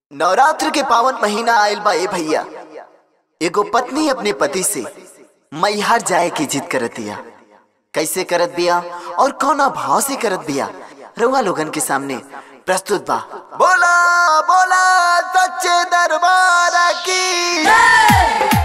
नवरात्र के पावन महीना आयल बा ए भैया एगो पत्नी अपने पति से मैहर जाए की जिद करत बिया कैसे करत बिया और कौना भाव से करत बिया रउआ लोगन के सामने प्रस्तुत बा बोला बोला सच्चे दरबार की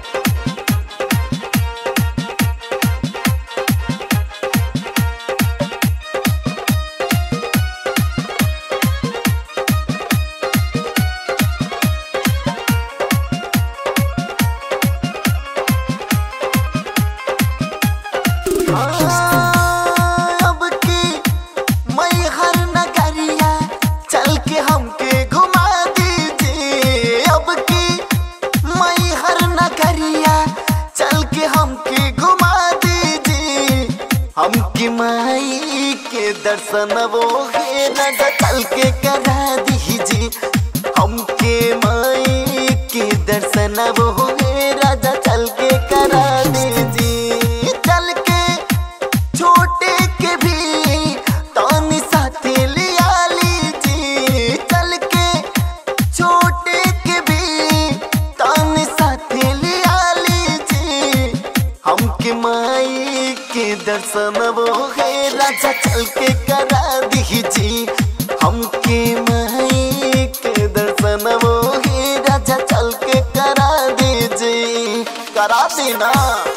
अब की मैहर नगरिया चल के हमके घुमा दीजिए अब की मैहर नगरिया चल के हमके घुमा दीजिए हमकी माई के दर्शन वो है राजा चल के करा दीजिए हमके माई के दर्शन वो है राजा चल के करा दीजिए चल के छोटे के भी तानी साथे लिया लीजिए चल के छोटे के भी तानी साथे लिया लीजिए हमके माई के दर्शन वो है राजा चल के करा दीजिए हमके माई के दर्शन वो है राजा चल के करा दीजिए करा देना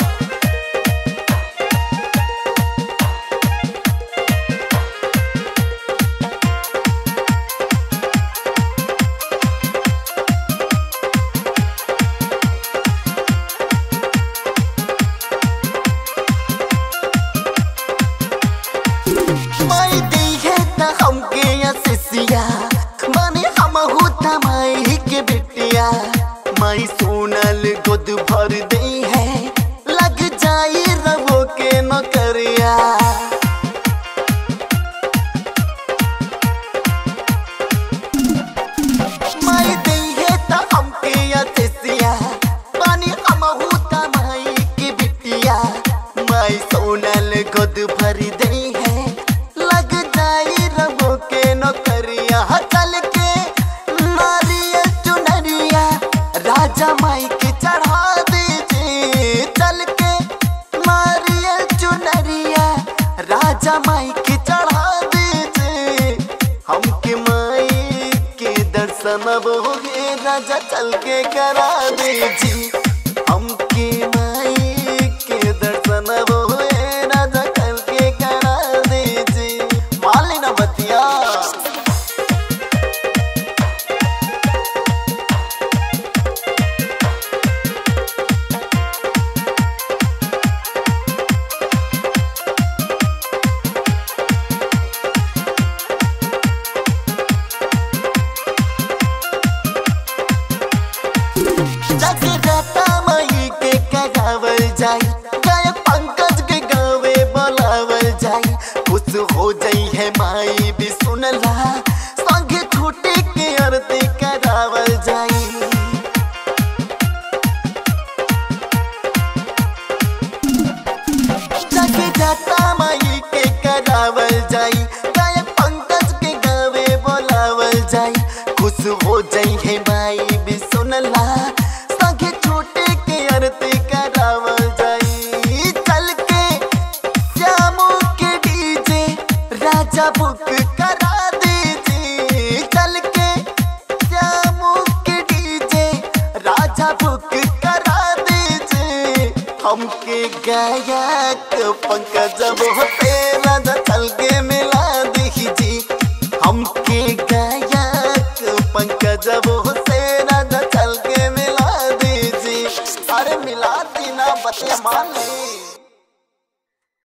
माई दी है त हमके असिसिया माने हम होता माई के बिटिया माई सोनल गोद भर दे है लग जाई रवो के नौकरिया माई दी है त हमके असिसिया माने हम होता माई के बिटिया माई सोनल गोद भर दे है लग जाई रबो के नौकरिया चल के नारियल चुनरिया राजा माई के चढ़ा दीजिए चल के नारियल चुनरिया राजा माई के चढ़ा दीजिए हमके माई के दर्शन वो है राजा चल के करा दीजिए हमके माई के दर्शन वो है राजा चल के करा दीजिए मान लेना बतिया जगदाता माई के कगावल जाई गायक पंकज के गावे बोलावल जाई खुश हो जाई है माई भी सुनला संगे छूटे के आरती करावल जाई जगदाता माई के करावल जाई गायक पंकज के गावे बोलावल जाई खुश हो जाई है माई भी सुनला संगे छोटे के आरती करावल जाई चल के श्यामू के डीजे राजा बुक करा दीजिए चल के श्यामू के डीजे राजा बुक करा दीजिए हमके गायक पंकज होते राजा चल के मिला दीजिए हमके गायक पंकज होते राजा चल के मिला दीजिए अरे मिला दीना बतिया मान ली